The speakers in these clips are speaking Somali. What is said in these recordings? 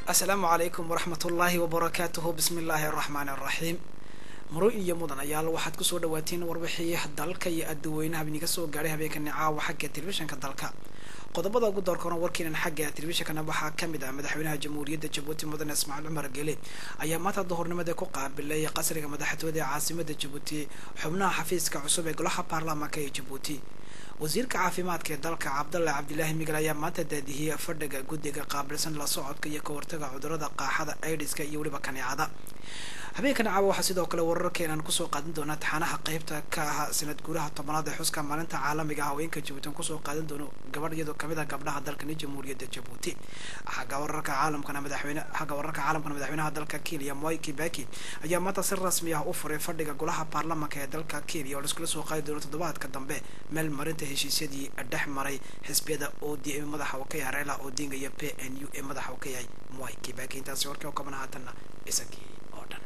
asalaamu calaykum waraxmat ullaahi wabarakaatuhu bismi illaahi araxmaani araxiim muro iyo mudan ayaal waxaad kusoo dhawaateen warbixii dalka iyo adaweynaha idinka soo gaadhay habeenkani caawa xagga telefishinka dalka qodobada ugu doorkona warkiinan xagga telefishinkana waxaa kamid ah madaxweynaha jamhuuriyadda jabuuti mudane ismaaciil cumar gele ayaa maanta duhurnimada ku qaabilay qasriga madaxtooyada ee caasimada jabuuti xubnaha xafiiska cusub ee golaha baarlamaanka ee jabuuti wasiirka caafimaadka ee dalka cabdalla cabdilaahi migel ayaa maanta daadihiyey fadhiga guddiga qaabilsan la socodka iyo ka hortaga cudurada qaaxada aidiska iyo weliba kaneecada habeenkan caawa waxaa sidoo kale wararkeenaan kusoo qaadan doonaa taxaanaha qeybta ka ah sanad guuraha tobanaad ee xuska maalinta caalamiga ah haweenka jabuuti aan kusoo qaadan doono gabadh iyadoo kamid ah gabdhaha dalkani jamhuuriyadda jabuuti xagga wararka caalamkana madaxweyne xagga wararka caalamkana madaxweynaha dalka kenya moi kibaki ayaa maanta si rasmi ah u furay fadhiga golaha baarlamaanka ee dalka kenya oo laiskula soo qaadi doono toddobaadka dambe meel marinta heshiisyadii dhex maray xisbiyada o d m madaxa uu ka yahay reela odinga iyo p n u ee madaxa uu ka yahay moi kibaki intaasi warkii oo kaban haatanna isagii oo dhan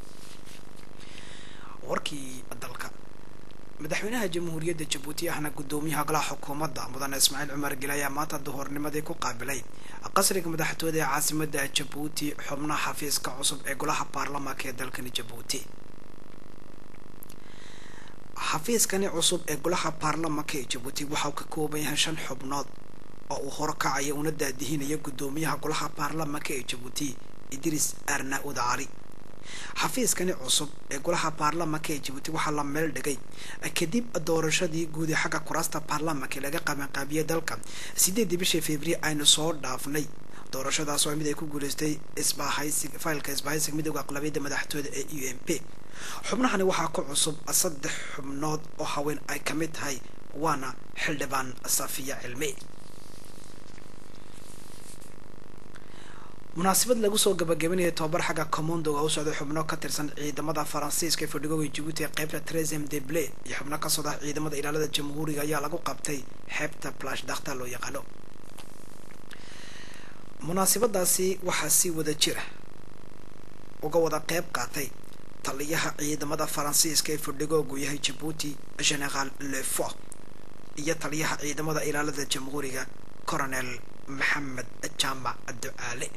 warkii dalka madaxweynaha jamhuuriyadda jabuuti ahna guddoomiyaha golaha xukuumadda mudane ismaaciil cumar gele ayaa maanta duhurnimadii ku qaabilay qasriga madaxtooyada ee caasimada jabuuti xubnaha xafiiska cusub ee golaha baarlamaanka ee dalkani jabuuti xafiiskani cusub ee golaha baarlamaanka ee jabuuti waxa uu ka kooban yahay shan xubnood oo uu horkacaya una daadihinayo guddoomiyaha golaha baarlamaanka ee jabuuti idriis arna-ud cali xafiiskani cusub ee golaha baarlamaanka ee jabuuti waxaa la meel dhigay kadib doorashadii guud ee xagga kuraasta baarlamaanka laga qabanqaabiyey dalka sideedii bishii february aynu soo dhaafnay doorashadaas oo mid ay ku guuleystay isbahaysi faylka isbahaysiga midooda aqlabiyadda madaxtooyada ee u m p xubnahani waxaa ku cusub saddex xubnood oo haween ay ka mid tahay waana xildhibaan safiya cilmi munaasabad lagu soo gabagabanayay tobabar xagga commondoga u socday xubno ka tirsan ciidamada faransiiska ee fadhigooga jabuuti ee qeybta tresem de ble iyo xubno ka socda ciidamada ilaalada jamhuuriga ayaa lagu qabtay xeebta plash dakhta loo yaqaano munaasabadaasi waxaa si wada jira uga wada qeyb qaatay taliyaha ciidamada faransiiska ee fadhigoogu yahay jabuuti generaal lefort iyo taliyaha ciidamada ilaalada jamhuuriga coronel maxamed jaamac ducaale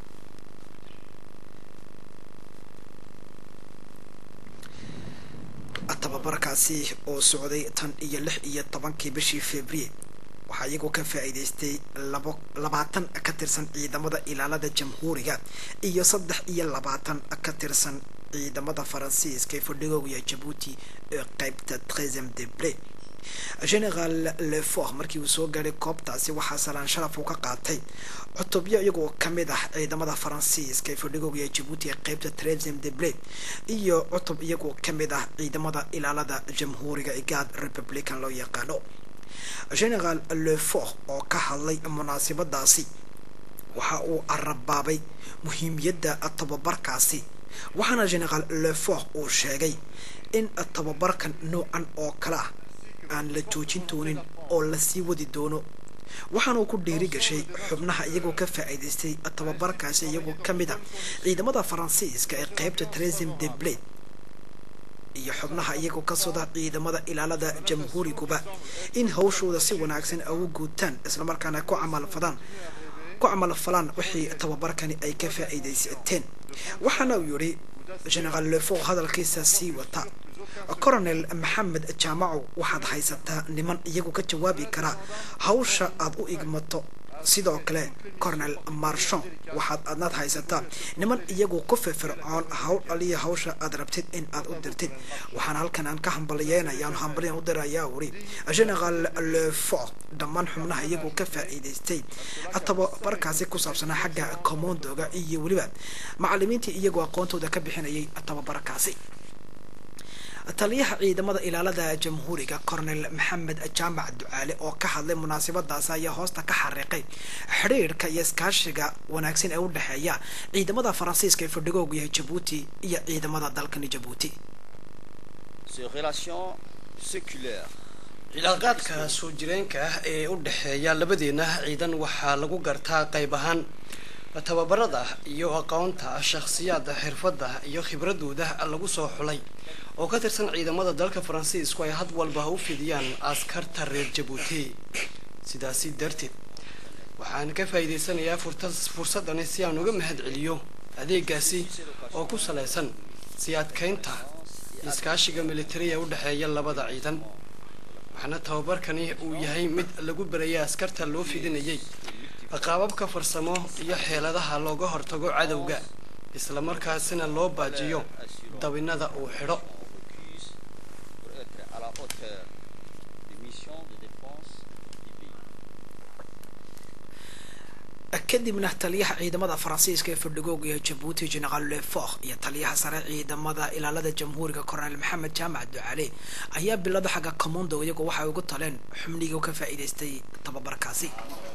tababarkaasi oo socday tan iyo lix iyo tobankii bishii february waxaa iyagoo ka faa-iideystay labo labaatan ka tirsan ciidamada ilaalada jamhuuriga iyo saddex iyo labaatan ka tirsan ciidamada faransiiska ee fadhigooga jabuuti ee qeybta tresem de ble generaal lefort markii uu soo gaadhay koobtaasi waxaa salaan sharaf uu ka qaatay cutubyo iyagoo kamid ah ciidamada faransiiska ee fadhigooga jabuuti ee qeybta tresem de ble iyo cutub iyagoo kamid ah ciidamada ilaalada jamhuuriga ee gaad republican loo yaqaano generaal lefort oo ka hadlay munaasabadaasi waxa uu carabaabay muhiimiyadda tababarkaasi waxaana generaal lefort uu sheegay in tababarkan noocan oo kale ah aan la joojin doonin oo lasii wadi doono waxaana uu ku dhiiri gashay xubnaha iyagoo ka faa-iideystay tababarkaasi iyagoo ka mid a ciidamada faransiiska ee qeybta tresem de blade iyo xubnaha iyagoo ka socda ciidamada ilaalada jamhuuriguba in hawshooda si wanaagsan ugu guutaan islamarkaana ku camalfadaan ku camalfalaan wixii tababarkani ay ka faa-iideysateen waxaana uu yihi generaal lefort hadalkiisa sii wata coronel maxamed jaamaco waxaad haysataa niman iyagu ka jawaabi karaa hawsha aad u igmato sidoo kale coronel marshon waxaad adnaad haysataa niman iyagu ku firfircoon hawl aliya hawsha aad rabtid in aad u dirtid waxaana halkan aan ka hambalyeynayaan hambalyan u dirayaa wuri generaal lefort dhammaan xubnaha iyagu ka faa-iideystay tababarkaasi ku saabsanaa xagga commondoga iyo weliba macalimiintii iyagoo aqoontooda ka bixinayay tababarkaasi taliyaha ciidamada ilaalada jamhuuriga coronel maxamed jaamac ducaale oo ka hadlay munaasabadaasi ayaa hoosta ka xariiqay xidhiirka iyo iskaashiga wanaagsan ee u dhexeeya ciidamada faransiiska ee fadhigoogu yahay jabuuti iyo ciidamada dalkani jabuuti cilaaqaadka soo jireenka ah ee u dhexeeya labadeena ciidan waxaa lagu gartaa qayb ahaan tababarada iyo aqoonta shakhsiyaada xirfadda iyo khibradooda lagu soo xulay oo ka tirsan ciidamada dalka faransiisku ay had walba u fidiyaan askarta reer jabuuti sidaasi darteed waxaan ka faa'iidaysanayaa fursadani si aan uga mahad celiyo adeegaasi oo ku salaysan sii adkaynta iskaashiga militariya u dhexeeya labada ciidan waxaana tababarkani uu yahay mid lagu barayay askarta loo fidinayay qaababka farsamo iyo xeeladaha looga hortago cadowga islamarkaasina loo baajiyo dabinada uu xidho kadibna taliyaha ciidamada faransiiska ee fadhigooga ee jabuuti generaal lefox iyo taliyaha sare ciidamada ilaalada jamhuuriga korneel maxamed jaamac ducale ayaa bilada xagga commondo iyagoo waxay ugu taleen xubnigii ka faa'iidaystay tababarkaasi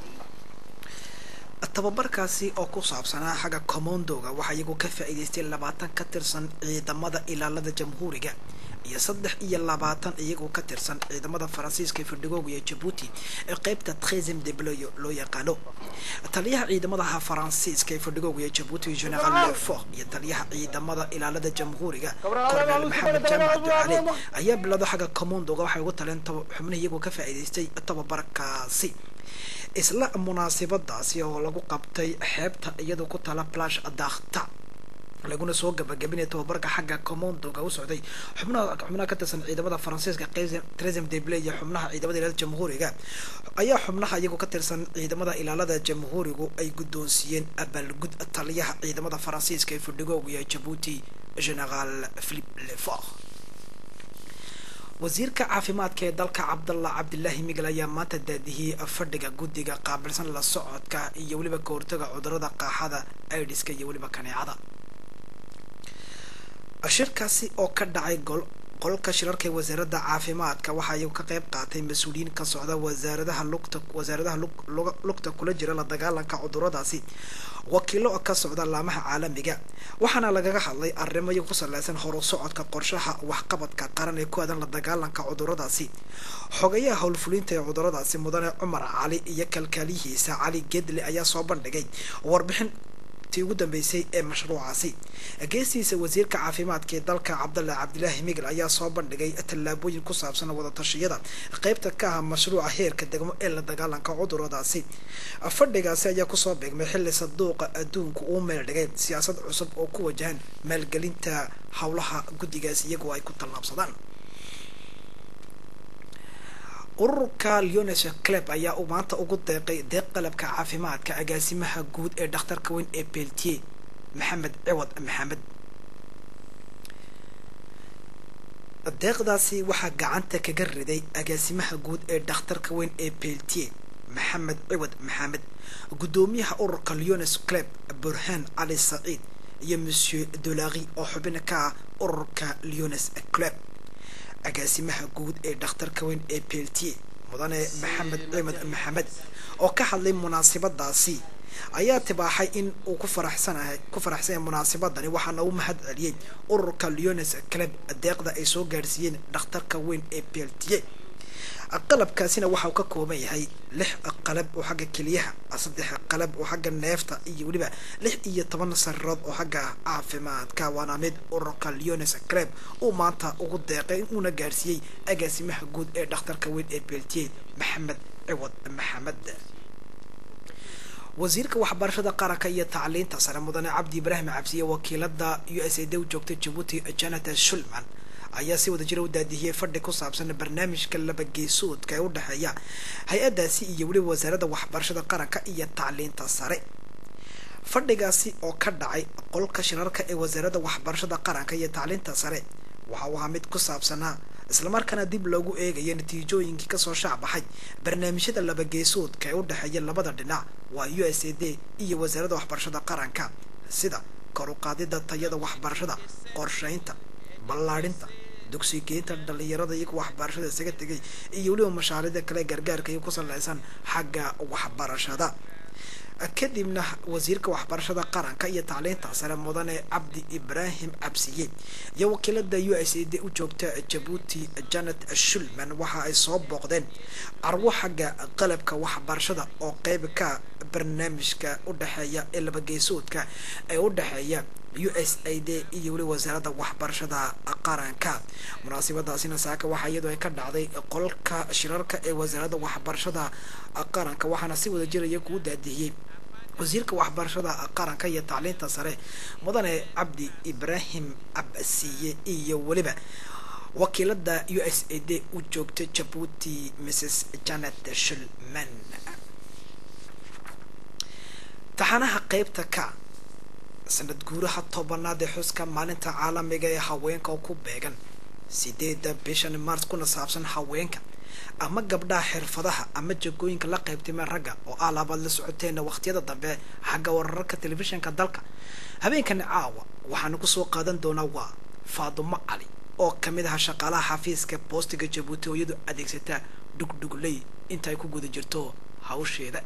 tababarkaasi oo ku saabsanaa xagga commondoga waxaa iyagoo ka faa'iidaystay labaatan ka tirsan ciidamada ilaalada jamhuuriga iyo saddex iyo labaatan iyagoo ka tirsan ciidamada faransiiska ee fadhigooga iyo jabuuti ee qeybta tresem debloyo loo yaqaano taliyaha ciidamadaha faransiiska ee fadhigooga iyo jabuuti generaal lefox iyo taliyaha ciidamada ilaalada jamhuuriga korneel maxamed jaamac ducale ayaa bilado xagga commondoga waxay ugu taleen xubnihi iyagoo ka faa'iidaystay tababarkaasi isla munaasibadaasi oo lagu qabtay xeebta iyadoo ku tala plash dakhta laguna soo gabagabinaya tababarka xagga commondoga u socday xubnaha xubnaha ka tirsan ciidamada faransiiska tresem deble iyo xubnaha ciidamada ilaalada jamhuuriga ayaa xubnaha iyagoo ka tirsan ciidamada ilaalada jamhuurigu ay guddoonsiiyeen abaalgud taliyaha ciidamada faransiiska ee fadhigooga iyo jabuuti generaal philip lefox wasiirka caafimaadka ee dalka cabdallah cabdilaahi migel ayaa maanta daadihiyey fadhiga guddiga qaabilsan la socodka iyo weliba ka hortaga cudurada qaaxada aidiska iyo weliba kaneecada shirkaasi oo ka dhacay gol qolka shirarka ee wasaaradda caafimaadka waxaa iyagu ka qayb qaatay mas-uuliyiin ka socda wasaaradaha lugta wasaaradaha lugta kula jira la dagaalanka cuduradaasi wakiilo ka socda laamaha caalamiga waxaana lagaga hadlay arrimo iyagu ku saleysan horu socodka qorshaha waxqabadka qaran ee ku aadan la dagaalanka cuduradaasi xogayaha howlfulinta ee cuduradaasi mudane cumar cali iyo kalkaaliyihiisa cali gedle ayaa soo bandhigay warbixin ugu dambeysay ee mashruucaasi geestiisa wasiirka caafimaadka ee dalka cabdallah cabdilaahi migel ayaa soo bandhigay tallaabooyin ku saabsan wadatashyada qeybta ka ah mashruuca heerka degmo ee la dagaalanka cuduradaasi fadhigaasi ayaa kusoo beegmay xilli saduuqa adduunku uu meel dhigay siyaasad cusub oo ku wajahan maalgelinta howlaha guddigaasi iyagoo ay ku tallaabsadaan ururka leones club ayaa uu maanta ugu deeqay deeq qalabka caafimaadka agaasimaha guud ee dhakhtarka weyn ee beltier maxamed ciwad maxamed deeqdaasi waxaa gacanta kaga riday agaasimaha guud ee dhakhtarka weyn ee beltier maxamed ciwad maxamed guddoomiyaha ururka leones club burhaan cali saciid iyo monsieur dolari oo xubin ka ah ururka leones club agaasimaha guud ee dhakhtarka weyn ee beltier mudane maxamed ciimad maxamed oo ka hadlay munaasibadaasi ayaa tibaaxay in uu ku faraxsanahay ku faraxsan yahay munaasibadani waxaana u mahad celiyey ururka leones club deeqda ay soo gaadhsiiyeen dhakhtarka weyn ee beltier qalabkaasina waxa uu ka kooban yahay lix qalab oo xagga keliyaha saddex qalab oo xagga neefta iyo weliba lix iyo toban sarirood oo xagga caafimaadka waana mid ururka leones club uu maanta ugu deeqay uuna gaarsiiyey agaasimaha guud ee dhakhtarka weyn ee beltier maxamed ciwad maxamed wasiirka waxbarashada qaranka iyo tacliinta sare mudane cabdi ibraahim cabsiye wakiilada u s a d u joogta jabuuti janata shulman ayaa si wada jira u daadihiyey fadhi ku saabsan barnaamijka labageesoodka ee u dhexeeya hay-addaasi iyo weliba wasaaradda waxbarashada qaranka iyo tacliinta sare fadhigaasi oo ka dhacay qolka shirarka ee wasaaradda waxbarashada qaranka iyo tacliinta sare waxa uu ahaa mid ku saabsanaa islamarkaana dib loogu eegayo natiijooyinkii kasoo shaacbaxay barnaamijyada labageesoodka ee u dhexeeya labada dhinac waa u s a d iyo wasaaradda waxbarashada qaranka sida kor u qaadida tayada waxbarashada qorsheynta ballaadhinta dugsigeynta dhalinyarada iyaga waxbarashada isaga tegay iyo weliba mashaariicda kale gargaarka iyo ku saleysan xagga waxbarashada kadibna wasiirka waxbarashada qaranka iyo tacliinta sare mudane cabdi ibraahim cabsiye iyo wakiilada u s a d u joogta jabuuti janet shulman waxa ay soo booqdeen carwo xagga qalabka waxbarashada oo qeyb ka barnaamijka u dhexeeya ee labageysoodka ee u dhexeeya u s a d iyo weli wasaaradda waxbarashada qaranka munaasabadaasina saaka waxaa iyadoo ay ka dhacday qolka shirarka ee wasaaradda waxbarashada qaranka waxaana si wada jiraya kuu daadihiyey wasiirka waxbarashada qaranka iyo tacliinta sare mudane cabdi ibraahim cabsiye iyo weliba wakiilada u s a d u joogta jabuuti mrs janet shulman taxanaha qeybta ka sanad guuraha tobanaad ee xuska maalinta caalamiga ee haweenka oo ku beegan sideeda bishan mars kuna saabsan haweenka ama gabdhaha xirfadaha ama jagooyinka la qaybtimeen ragga oo alaabaad la socoteena wakhtiyada dambe xagga wararka telefishinka dalka habeenkani caawa waxaanu kusoo qaadan doonaa waa faadumo cali oo kamid aha shaqaalaha xafiiska boostiga jabuuti oo iyadu adeegsata dhugdhugley inta ay ku guda jirto hawsheeda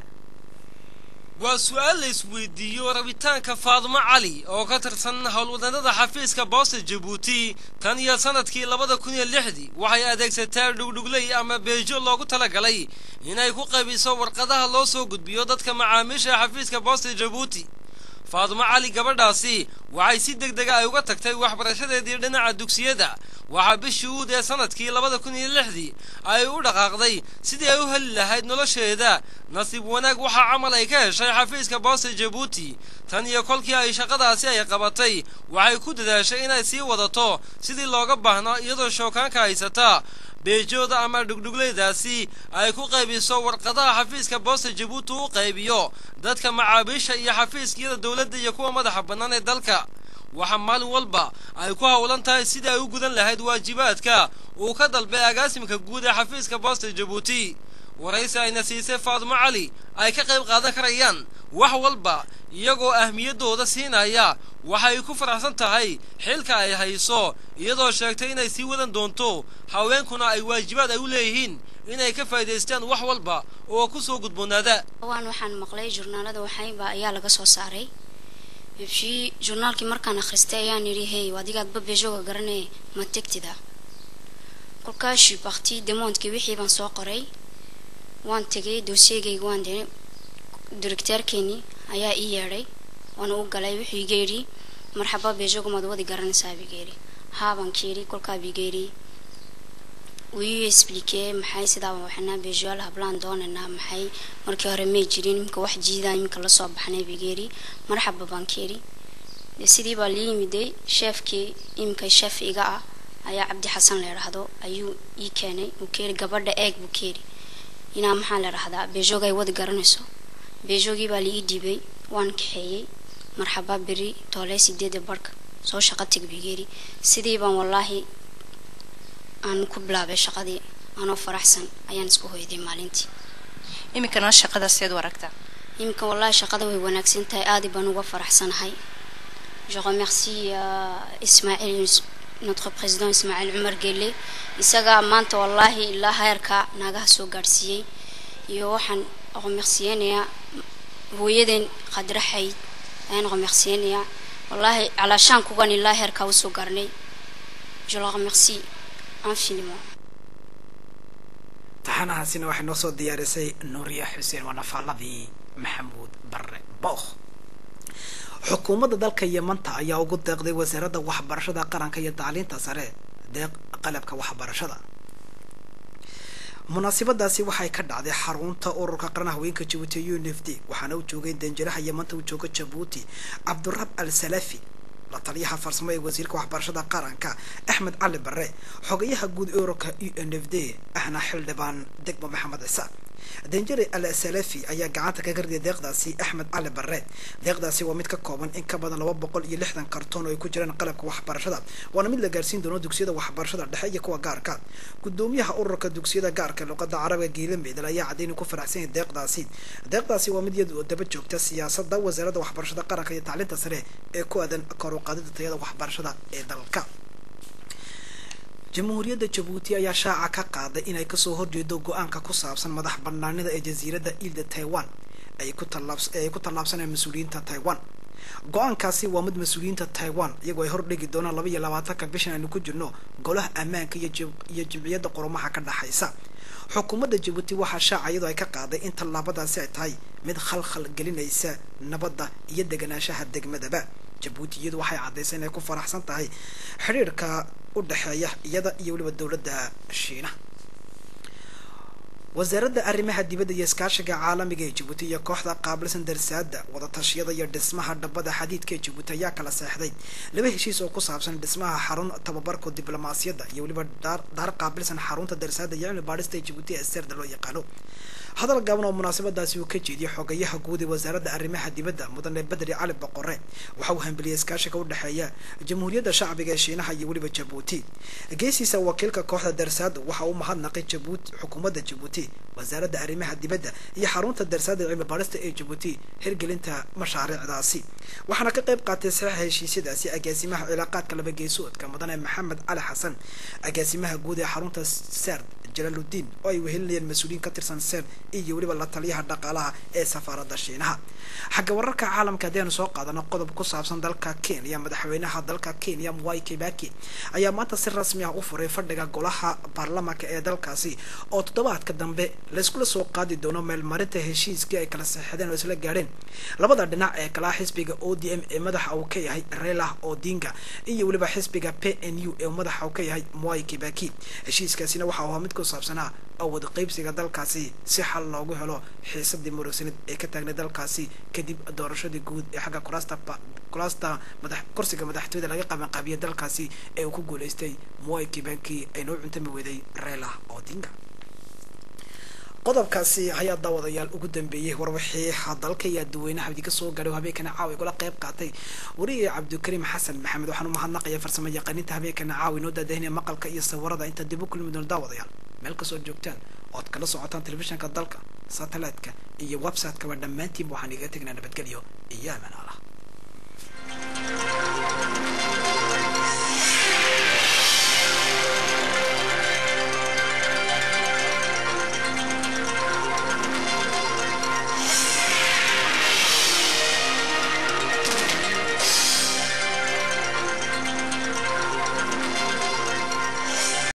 waa su-aal la isweydiiyo rabitaanka faadumo cali oo ka tirsan howlwadanada xafiiska boosta jabuuti tan iyo sanadkii labada kun iyo lixdii waxay adeegsataa dhugdhugley ama beejo loogu talagalay inay ku qaybiso warqadaha loo soo gudbiyo dadka macaamiisha xafiiska boosta jabuuti faadumo cali gabadhaasi waxay si deg dega ay uga tagtay waxbarashadeedii dhinaca dugsiyada waxaa bishii uud ee sanadkii labada kun iyo lixdii ay u dhaqaaqday sidii ay u heli lahayd nolosheeda nasiib wanaag waxaa camal ay ka heshay xafiiska boosta jabuuti tan iyo kolkii ay shaqadaasi ay qabatay waxay ku dadaashay inay sii wadato sidii looga baahno iyadoo shookaanka haysata beejooda ama dhugdhugleydaasi ay ku qaybiso warqadaha xafiiska boosta jabuuti u qaybiyo dadka macaabiisha iyo xafiiskiyada dowladda iyo kuwa madaxa bannaan ee dalka waxaa maalin walba ay ku howlan tahay sidii ay u gudan lahayd waajibaadka uu ka dalbay agaasimka guud ee xafiiska boosta jabuuti waraysi ayna siisay faadumo cali ay ka qayb qaadan karayaan wax walba iyagoo ahmiyaddooda siinaya waxay ku faraxsan tahay xilka ay hayso iyadoo sheegtay inay sii wadan doonto haweenkuna ay waajibaad ay u leeyihiin inay ka faa'idaystaan wax walba oo ku soo gudboonaada waan waxaan maqlay jurnaalada waxayba ayaa laga soo saaray bibshii jurnaalkii markaan akhristay ayaan yidhi hey adigaad babejoga garanee ma tegtida kolkaashi bakti demondkii wixii baan soo qoray waan tegay doosiyegayga waan diray directeerkeenii ayaa ii yeedhay waana u galay wuxuu iga yidhi marxaba bejoga maad wadi garanaysaa bigeeri haabaan keeri kolkaa bigeeri wuu ii expliquee maxay sidaaba waxnaa bejoal hablaan doonaynaa maxay markii hore may jirin iminka wax jiidaa iminka lasoo baxnay bigeeri marxaba baan keeri sidii baa lii yimiday sheefkii iminka sheef iga ah ayaa cabdi xasan la idhaahdo ayuu ii keenay uu keeri gabadha eeg buu keeri inaa maxaa la idhahdaa bejoga ay wadi garanayso beejogii baa liii dhiibay waan kaxeeyey marxaba beri toole sideeda barhka soo shaqo teg bigeeri sidii baan wallaahi aan ku bilaabay shaqadii anoo faraxsan ayaan isku hoyday maalintii iminkana shaqada seed u aragtaa iminka wallaahi shaqada way wanaagsan tahay aadi baan uga faraxsanahay je remercie ismaaciil notre président ismaaciil cumar gelle isagaa maanta wallaahi ilaa heerka naagaha soo gaadhsiiyey iyo waxaan remerciyeynayaa hooyadeen qadraxayd ayaan remerciyeynayaa wallaahi calaashaan kugan ilaa heerkaa usoo gaarnay je le remercie infiniment taxanahaasina waxay noo soo diyaarisay nuuriya xuseen waa nafaaladii maxamuud barre bookh xukuumadda dalka yemanta ayaa ugu deeqday wasaaradda waxbarashada qaranka iyo tacliinta sare deeq qalabka waxbarashada munaasabadaasi waxay ka dhacday xarunta ururka qaran haweenka jabuuti u n f d waxaana u joogay danjiraha yamanta u jooga jabuuti cabdurab al salafi la taliyaha farsamo ee wasiirka waxbarashada qaranka axmed cali bare xogayaha guud ururka u n f d ahna xildhibaan degmo maxamed ciise danjare al salafi ayaa gacanta kaga riday deeqdaasi axmed cali bare deeqdaasi waa mid ka kooban in ka badan laba boqol iyo lixdan kartoon oo ay ku jiraan qalabka waxbarashada waana mid la gaarsiin doono dugsiyada waxbarashada dhexe iyo kuwa gaarka gudoomiyaha ururka dugsiyada gaarka luqada carabiga geela meedal ayaa cadeyni ku faraxsan yahay deeqdaasi deeqdaasi waa mid iyadu daba joogta siyaasada wasaaradda waxbarashada qaranka iyo tacliinta sare ee ku aadan kor u qaadida tayada waxbarashada ee dalka jamhuuriyadda jabuuti ayaa shaaca ka qaaday inay kasoo horjeedo go-aanka ku saabsan madax banaanida ee jasiiradda iilda taiwan ay ku ay ku tallaabsanayaan mas-uuliyiinta taiwan go-aankaasi waa mid mas-uuliyiinta taiwan iyagoo ay hordhigi doonaan laba iyo labaatanka bishan aynu ku jirno golaha ammaanka iyo iyo jimciyadda qurumaha ka dhexaysa xukuumadda jabuuti waxaa shaaca iyadoo ay ka qaaday in tallaabadaasi ay tahay mid khalkhal gelinaysa nabadda iyo deganaanshaha degmadaba jabuuti iyadu waxay caddaysay inay ku faraxsan tahay xidhiirka u dhexeeya iyada iyo weliba dowladda shiinaha wasaaradda arrimaha dibadda iyo iskaashiga caalamiga ee jabuuti iyo kooxda qaabilsan darsaada wadatashyada iyo dhismaha dhabada xadiidka ee jabuuti ayaa kala seexday laba heshiis oo ku saabsan dhismaha xarun tababarka diblomaasiyadda iyo weliba daar qaabilsan xarunta darsaada iyo cilmi baadhista ee jabuuti ee serda loo yaqaano hadal gaaban oo munaasabadaasi uu ka jeediyey xogayaha guud ee wasaaradda arrimaha dibadda mudane bedri cali boqore waxa uu hambeliyey iskaashiga u dhexeeya jamhuuriyadda shacbiga ee shiinaha iyo weliba jabuuti geesiisa wakiilka kooxda darsaada waxa uu mahadnaqay jabuuti xukuumadda jabuuti wasaaradda arrimaha dibadda iyo xarunta darsaada cilmi baadhista ee jabuuti hirgelinta mashaariicdaasi waxaana ka qayb qaatay saxiixa heshiisyadaasi agaasimaha cilaaqaadka laba geesoodka mudane maxamed cali xasan agaasimaha guud ee xarunta serd jalaaludiin oo ay wehelinayeen mas-uuliyiin ka tirsan ser iyo weliba la taliyaha dhaqaalaha ee safaaradda shiinaha xagga wararka caalamka haddianu soo qaadano qodob ku saabsan dalka kenya madaxweynaha dalka kenya mwai kibaki ayaa maanta si rasmi ah u furay fadhiga golaha baarlamaanka ee dalkaasi oo toddobaadka dambe layskula soo qaadi doono meelmarinta heshiiskii ay kala saxeexdeen oo isla gaadheen labada dhinac ee kalaa xisbiga o d m ee madaxa uu ka yahay relah odinga iyo weliba xisbiga p n u ee madaxa uu ka yahay mwai kibaki heshiiskaasina waxa uu ahaa mid ku saabsanaa awad qaybsiga dalkaasi si xal loogu helo xiisadii murugsanid ee ka taagnay dalkaasi kadib doorashadii guud ee xagga kuraasta kuraasta madax kursiga madaxtooyada laga qabanqaabiyay dalkaasi ee uu ku guuleystay mwai kibaki ayna u cuntami weeday relah odinga qodobkaasi ayaa daawadayaal ugu dambeeyey warwixii dalka iyo dadweynaha idinka soo gaadhay oo habeenkana caawa igula qayb qaatay wariye cabdikariim xasan maxamed waxaan u mahadnaqaya farsamo yaqaaniinta habeenkana caawa inoo daadahinaya maqalka iyo sawirada inta dib u kulmi doona daawadayaal meel kasoo joogtaan ood kala socotaan telefishinka dalka satellite-ka iyo website-kaba dhammaantiinba waxaan iga tegnaa nabadgelyo iyo amaan allah